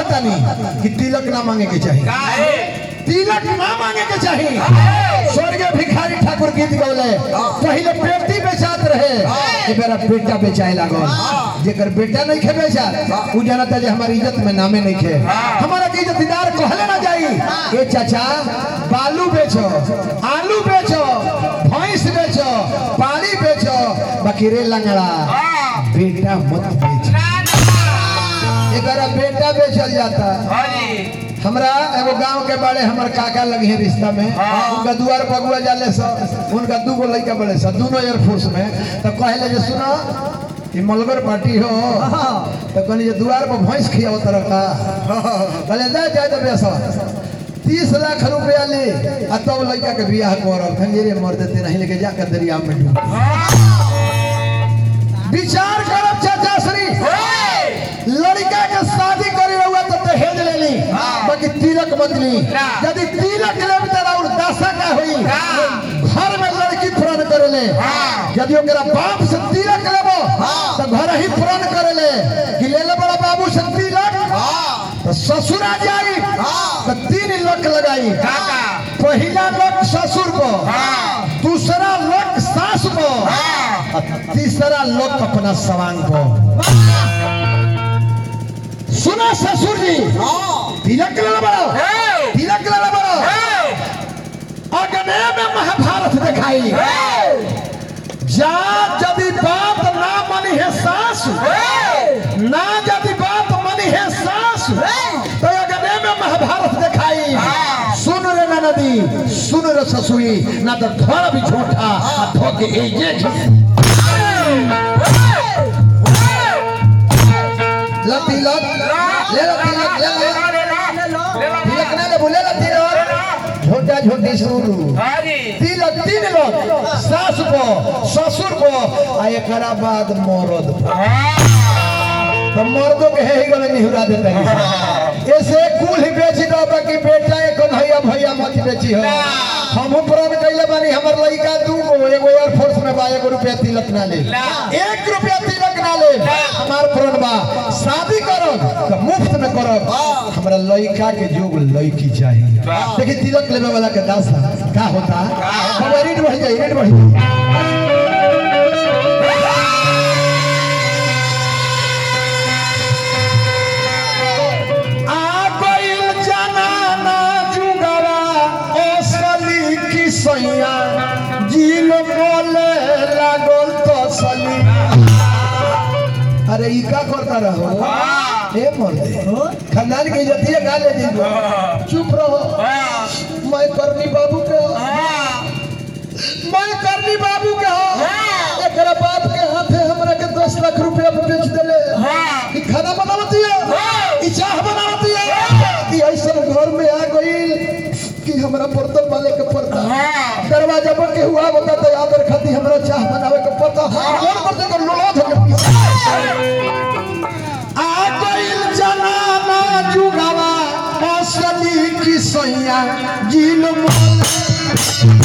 कहता नहीं कि तिलक ना मांगे के चाहिए काहे तिलक ना मांगे के चाहिए स्वर्गीय भिखारी ठाकुर गीत गौले पहले बेटी बेचात रहे ए बेरा बेटा बेचाए लागल जेकर बेटा नहीं खे बेचा उ जानता जे हमारी इज्जत में नामे नहीं खे हमारा के इज्जतदार कहले ना जाई ए चाचा बालू बेचो आलू बेचो भैंस बेचो पानी बेचो बाकी रे लंगड़ा बेटा मत बेच ना एकरा बेटा बेचल जाता हाजी हमरा एगो गांव के बड़े हमर काका लगे हैं रिश्ता में उनका दुआर बगुआ जाले स उनका दू गो लड़का बड़े स दोनों एयरफोर्स में तो कहले जे सुनो ई मलबर पार्टी हो तो कहनी जे दुआर पर भैंस खियाओ तरह का कहले जा जा तो बेसा तीस लाख रुपया ले आ तब लड़का के बियाह करब खंजेरे मर देते नहीं लेके जाकर दरिया में डूब विचार करब चाचा श्री लड़का के शादी करे रहुआ तो दहेज ले ली बाकी तिलक मत ली यदि तिलक ले तेरा और दशा का हुई घर में लड़की पूर्ण करे ले यदि ओकरा बाप से तिलक लेबो तो घर ही पूर्ण करे ले कि ले ले बड़ा बाबू से तिलक तो ससुर आ जाई तो तीन लक लगाई काका पहला लक ससुर को दूसरा लक सास को और तीसरा लक अपना सवांग को सुना ससुर जी तिलक ले बड़ो तिलक ले बड़ो अगने में महाभारत दिखाई जा यदि बात ना मनी है सास ना यदि बात मनी है सास तो अगने में महाभारत दिखाई सुन रे ना नदी सुन रे ससुरी ना तो थोड़ा भी झूठा आ धोके एजे ला तिलक ले ला तिलक ले ला तिलक ना ले बोले ला तिलक झोटा झोटी शुरू हाजी तिलक तीन लोग सास को ससुर को आ एकरा बाद मरद तो मर्दों के है ही गले निहुरा देते हैं ऐसे कुल ही बेची दो बाकी बेटा एक भैया भैया मत बेची हो हम प्रण कैले बानी हमर लड़का दू गो एगो एयरफोर्स में बा एगो रुपया तिलक ना ले एक रुपया तिलक ना ले हमार प्रण बा शादी करो तो मुफ्त में करो हमरा लड़का के जोग लड़की चाहिए देखिए तिलक लेवे वाला के दास का होता है रेट बढ़ जाए रेट बढ़ जाए आ गइल जनाना जुगवा असली की सैया जिल बोले लागल तो सली अरे ई का करता रहो ए मर्दे खानदान के इज्जतिया गा ले दीजिए चुप रहो मैं करनी बाबू के हो मैं करनी बाबू के हो एकरा बाप के हाथे हमरा के 10 लाख रुपया बेच देले ई खाना बनावती है ई चाह बनावती है ई ऐसा घर में आ गई कि हमरा बर्तन वाले के पड़ता दरवाजा पर के हुआ बता तो याद रखती हमरा चाह बनावे के पता और बर्तन को लोला धके पीछे आ गइल जनाना जुगावा असली की सैया जिल मोल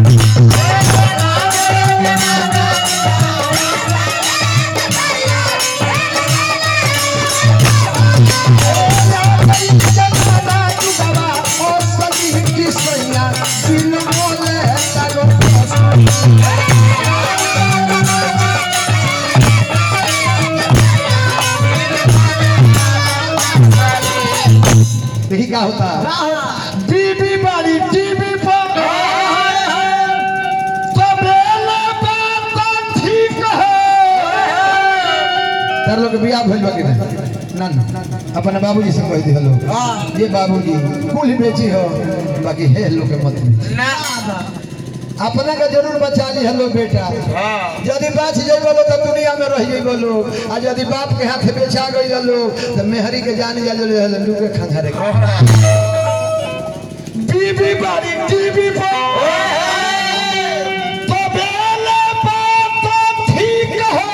जनाना जुगावा असली की सैया जिल मोले तारो देखी क्या होता है बीबी बारी टीवी पर तबेला बात ठीक है तार लोग बियाह भइल बा कि नहीं ना ना अपने बाबूजी से कह दी हेलो ये बाबूजी कुल बेची हो बाकी है लोग के मत बेची। ना अपना का जरूर बचा ली हेलो बेटा यदि बाच जाइबो लोग तो दुनिया में रह जाइबो लोग आ यदि बाप के हाथ बेचा गई लोग तो मेहरी के जान जा जो लू के खंधारे बीबी बारी टीवी पर तबेला बात ठीक है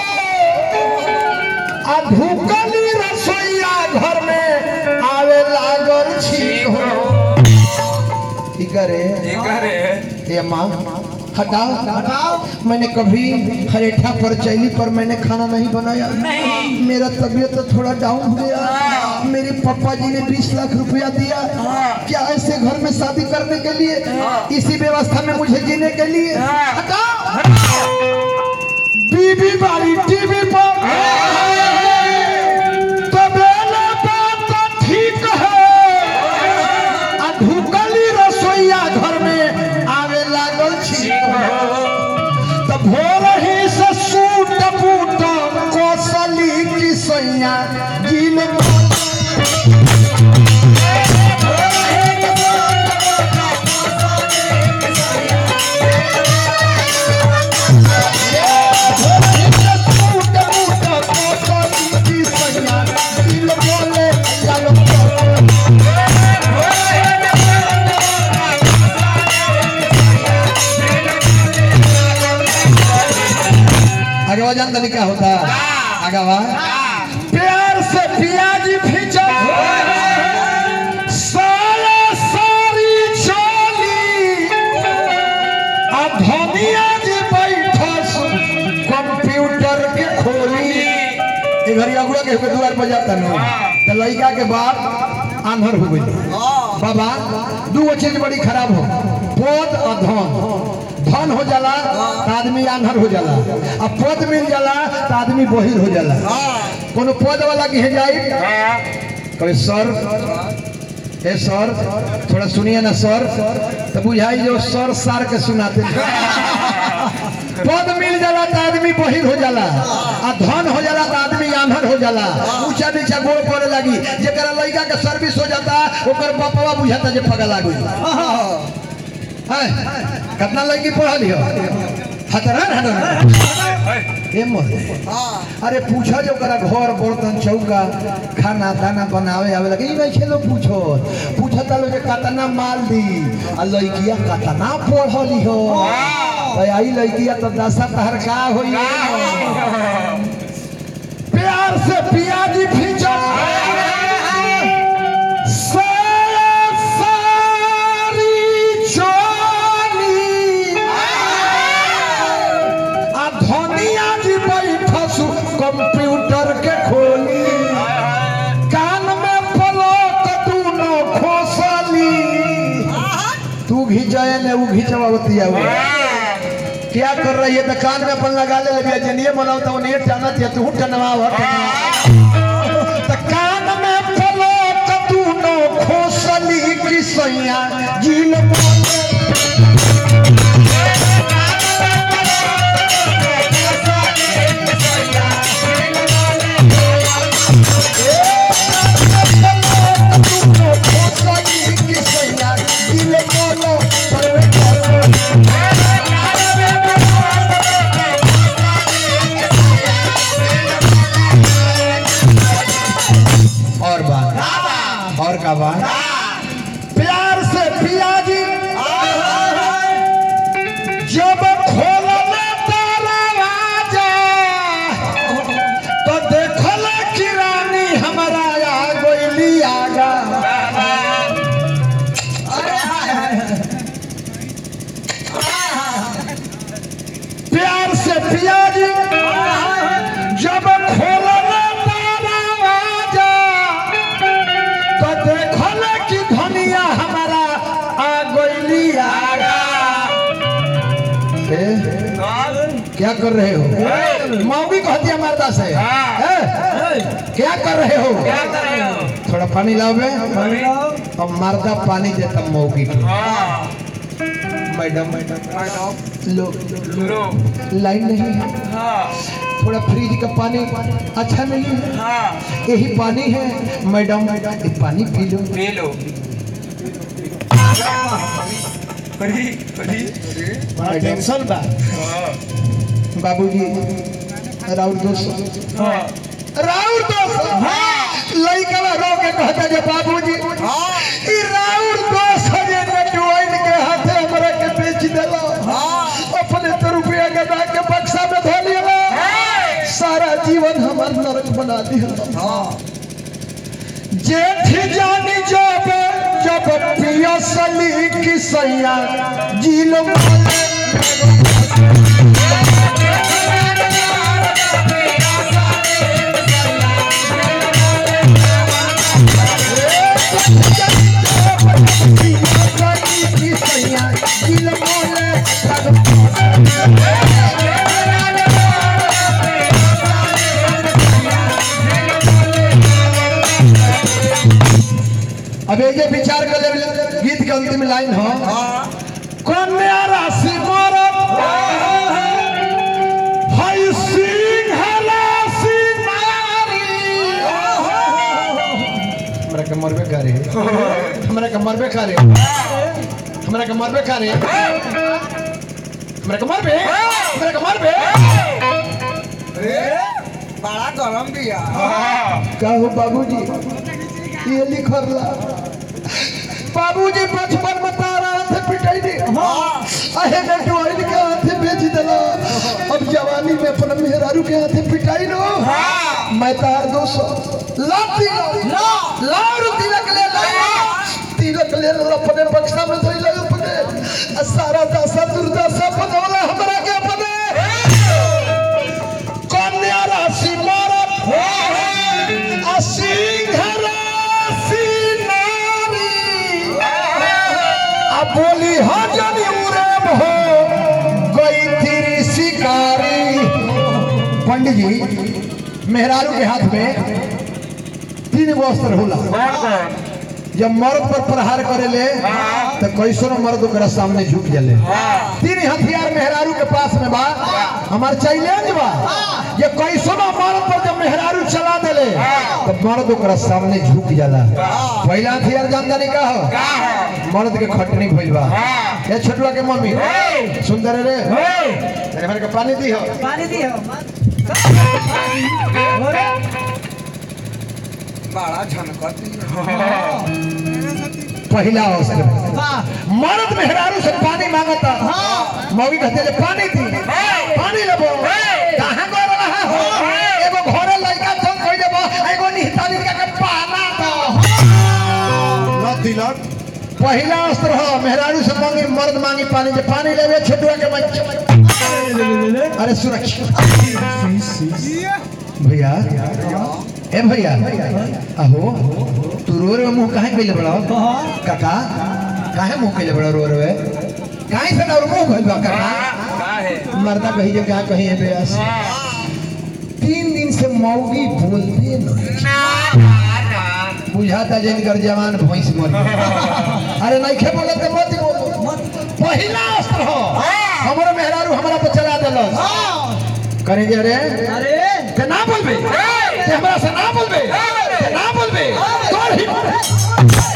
आ ढुकली रसोईया घर में आवे लागल छी हो की करे करे ये माँ हटाओ हटाओ मैंने कभी हरेठा पर चैली पर मैंने खाना नहीं बनाया नहीं मेरा तबीयत तो थोड़ा डाउन हो गया मेरे पापा जी ने 20 लाख रुपया दिया क्या ऐसे घर में शादी करने के लिए इसी व्यवस्था में मुझे जीने के लिए हटाओ बीबी बारी टीवी पर तबेला बात तो ठीक है आ ढुकली रसोईया घर में आवे लागल छी त भोर ही से सूट बूट कोसली की सैया गिल आगे जान तनी क्या होता आगे वा प्यार से प्याज भीजा सारा सारी चोली आ धनिया जी बैठस कंप्यूटर के खोली ए घरी अगुड़ा के होके दुआर पर जाता न त लइका के बाप आंधर हो गई बाबा दू गो चीज बड़ी खराब हो पद और धन धन हो जाला त आदमी आंधर हो जाला आ पद मिल जाला त आदमी बहिर हो जाला कोनो पद वाला के जाई कहे सर ए सर थोड़ा सुनिए ना सर तो बुझाई जो सर सार के सुनाते पद मिल जाला तो आदमी बहिर हो जाला आ धन हो जाला तो आदमी आंधर हो जाला ऊंचा नीचा गोड़ पड़े लगी जेकरा लड़का के सर्विस हो जाता ओकर बापवा बुझाता जे पगला लागू है कितना लड़की पढ़ल हो हतरन हतरन ए मोर अरे पूछो जो करा घर बर्तन चौका खाना दाना बनावे आवे लगे ई नहीं खेलो पूछो पूछो ता लोग कतना माल दी आ लड़किया कतना पढ़ली हो तो आई लड़किया तो दशा तहर का होई प्यार से पियाजी भीजा सारा सारी चोली आ धनिया जी बैठसु कंप्यूटर के खोली कान में पलक दूनो खोसली तू घिंचाए ने वो घिंचवावती है वो क्या कर रही है तो कान में अपन लगा ले लगी जनिए बनाओ तो उन्हें टानत है तू टनवाव तो कान में पलक दूनो खोसली की सैया जील बोले और बात और का बात प्यार से पियाजी जब खोलले दरवाजा तो देखल कि रानी हमारा आ गइली आगा प्यार से पियाजी जब खोलले दरवाजा तो देखल कि धनिया हमारा आ गइली आगा ए, क्या कर रहे हो मौगी कहती है मर्दा से ए, क्या कर रहे हो थोड़ा पानी लाओ बे अब मर्दा पानी देता मौगी को मैडम मैडम लो लाइन नहीं है थोड़ा फ्रिज का पानी अच्छा नहीं है यही पानी है मैडम मैडम ये पानी पी लो टेंशन बा बाबूजी राउर दोस्त राउर दोस्त लइका रो के कहता जे बाबूजी ई राउर दोस्त जे ने ज्वाइन के हाथे हमरा के बेच देलो अपने तो रुपया गदा के बक्सा में धो लिया सारा जीवन हमार नरक बना दिया जेठ जानी जब जब पियसली की सैया जील माले अब ये विचार कर ले गीत के अंतिम लाइन हो हाँ कन्या राशि मरद हाय सिंह राशि नारी हमरा के मरबे करे हमरा के मरबे करे हमरा के मरबे करे हमरा के मरबे हमरा के मरबे रे बड़ा गरम दिया कहू बाबूजी ये लिखल ला बाबूजी बचपन में तारा हाथ पिटाई दे अहे बेटो आइल के हाथ बेच देला अब जवानी में अपना मेहरारू के हाथ पिटाई लो मैं तार दो सौ लाती लो लार तिलक ले लो तिलक ले लो अपने बक्सा में धोई लो अपने आ सारा दशा दुर्दशा बनवला हमरा के अपने कन्या राशि मारत आ सिंह राशि नारी आ बोली हजनी उड़ेब हो गई थी शिकारी पंडित जी मेहरारू के हाथ में तीन गो अस्त्र होला जब मर्द पर प्रहार करेले तो कैसो मर्द ओकरा सामने झुक जले तीन हथियार मेहरारू के पास में बा हमार चैलेंज बा ये कैसो मर्द पर जब मेहरारू चला देले तो मर्द ओकरा सामने झुक जाला पहला हथियार जान जाने का हो मर्द के खटनी भइल बा ये छोटुआ के मम्मी सुंदर रे तेरे हमारे के पानी दी हो पानी दियो बड़ा झनकत पहला अवसर वाह मर्द मेहरारू से पानी मांगता मौगी कहते ले पानी दी पानी लेबो कहां कर रहा हो एगो घरे लड़का संग कह देबो एगो निहतानी का के पाना दो न दिलक पहला अस्त्र हो मेहरारू से मांगी मर्द मांगी पानी जे पानी लेबे छोटुआ के बच्चे अरे सुरक्षित भैया ए भैया अहो तू रो रो मुंह काहे कइले बड़ा काका काहे मुंह कइले बड़ा रो रो काहे से ना मुंह कइले बा काका मर्दा कही जे क्या कही है बेस तीन दिन से मौगी बोलते नहीं बुझाता जिनकर जवान भैंस मर गई। अरे नहीं खे बोलत तो मत बोलो पहिला अस्त्र हो हमरो मेहरारू हमरा पर चला देलस करे जे रे अरे ते ना बोलबे ते हमरा से ना बोलबे ते ना बोलबे तोर ही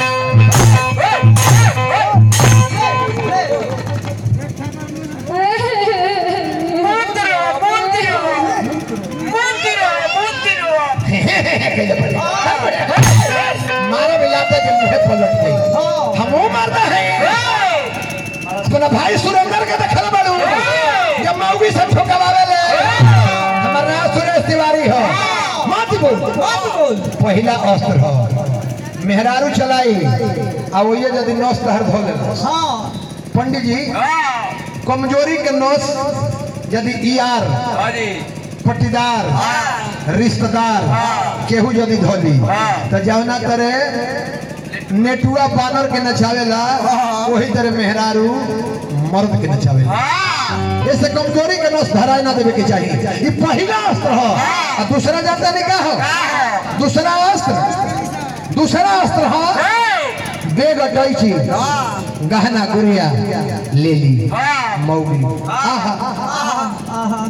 मारा मिलाता जब मुहे पलट गई हमो मारता है अपना भाई सुरेंद्र के देखल बाड़ू जब मौगी से ठोकवावे ले हमार नाम सुरेश तिवारी हो मत बोल मत बोल पहला अस्त्र हो मेहरारू चलाई आ वही यदि नस तहर धो ले हाँ पंडित जी कमजोरी के नस यदि ईआर पट्टीदार रिश्तेदार केहू यदि धोली तो जौना करे नेटुआ बानर के नचावेला वही तरह मेहरारू मर्द के नचावेला ऐसे कमजोरी के नस धराए ना देवे के चाहिए ये पहला अस्त्र हो और दूसरा जानता नहीं का हो दूसरा अस्त्र दूसरा अस्त्र हो बेग अटैची गहना गुड़िया ले ली मौगी आहा आहा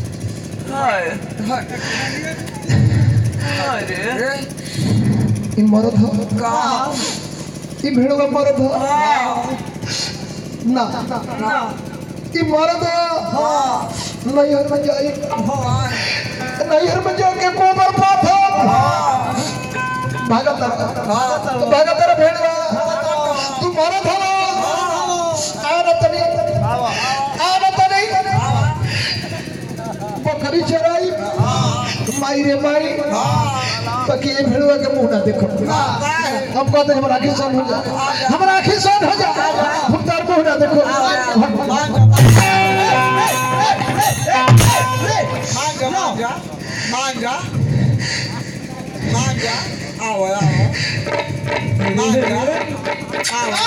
ई मरद हो ई भेड़वा मरद हो ना ई मरद हो नैहर में जाई नैहर में जाके गोबर पाथ भागत भागत रे भेड़वा तू मरद हो आ न तनी आ न तनी बकरी चराई माई रे माई ताकि ये भेड़वा के मुंह ना देखो हम कहते हैं हमारा आंखें सन हो जा हमारा आंखें सन हो जा हम तार मुंह ना देखो मांगा मांगा मांगा मांगा आओ आओ मांगा आओ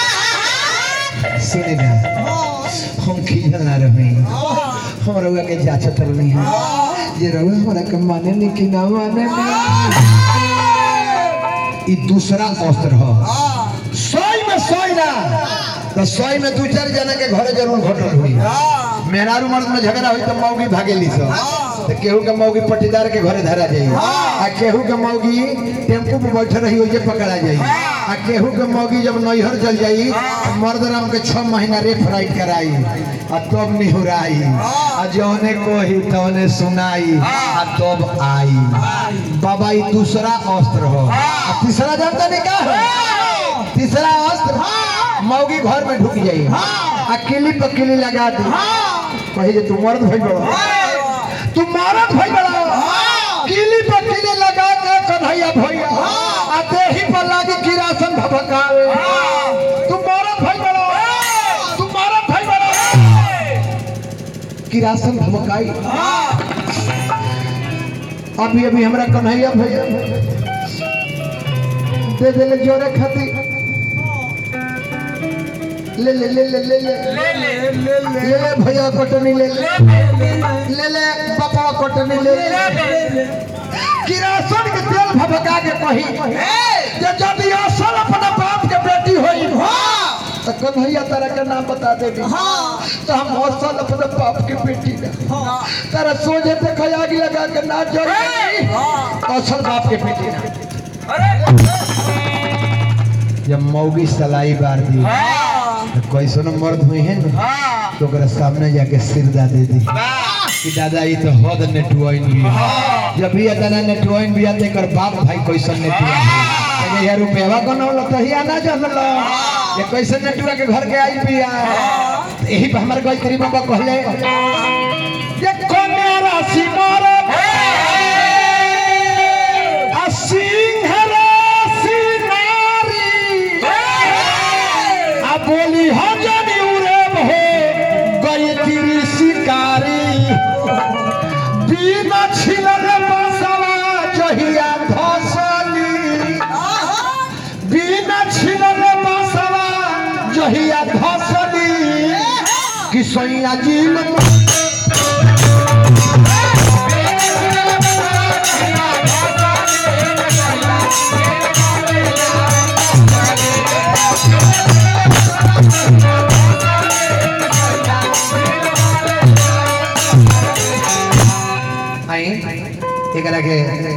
सुने ना हम खिजल ना रही हम रउआ के जांचत रही हैं जे रउआ हमरा के माने नहीं कि ना माने नहीं ई दूसरा अस्त्र ह हाँ सोई में सोई ना तो सोई में दू चार जना के घरे जरूर घटल हुई हाँ मेहरारू मर्द में झगड़ा हुई तो मौगी भागेली सब हाँ। तो केहू के मौगी पट्टीदार के घरे धरा जाई आ केहू के मौगी टेम्पू पे बैठे रही ओजे पकड़ा जाई आ केहू के मौगी जब नैहर चल जाई मर्द राम के छह महीना रेप राइट कराई आ तब निहुराई आ जौने कोही तौने सुनाई आ तब आई बाबा ई दूसरा अस्त्र हो आ तीसरा जानता नहीं का है तीसरा अस्त्र मौगी घर में ढुक जाई आ किली पर किली लगा दी कही जे तू मर्द भइल बड़ा तू मर्द भइल बड़ा किली पर किली लगा के कन्हैया भैया आ देही पर लागी किरासन भभकावे तू मर्द भइल बड़ा तू मर्द भइल बड़ा किरासन भभकाई अभी अभी हमरा कन्हैया भैया दे दे ले जोरे खाती ले ले ले ले ले ले ले ले ले ले ले ले भैया कटनी ले ले ले ले पापा कटनी ले ले किरासन के तेल भभका के कही जे जब ये असल अपना बाप के बेटी होई तो कन्हैया तारा के नाम बता देबी तो हम असल अपने बाप के बेटी ना तारा सोझे पे खयागी लगा के ना जोड़ी असल बाप के बेटी ना जब मौगी सलाई बार दी तो कैसन मर्द हुई है ना तो ओकरा सामने जाके सिरदा दे दी कि दादा ये तो हद नेटवाइन भी है। जब भी अतना नेटवाइन भी आते कर बाप भाई कैसन नेटवाइन है यार रुपया कौन होला तो ही आना जानल ये कैसे नेटवा के घर के आई पिया यही पे हमारे गायत्री बाबा कहले ये कन्या राशि मोर आ सिंह राशि नारी आ बोली हो जनी उड़े हो गई तिरी शिकारी बिना छिलल बसवा जहिया धसली बिना छिलल बसवा जहिया धसली कि सैया जी आई एकरा के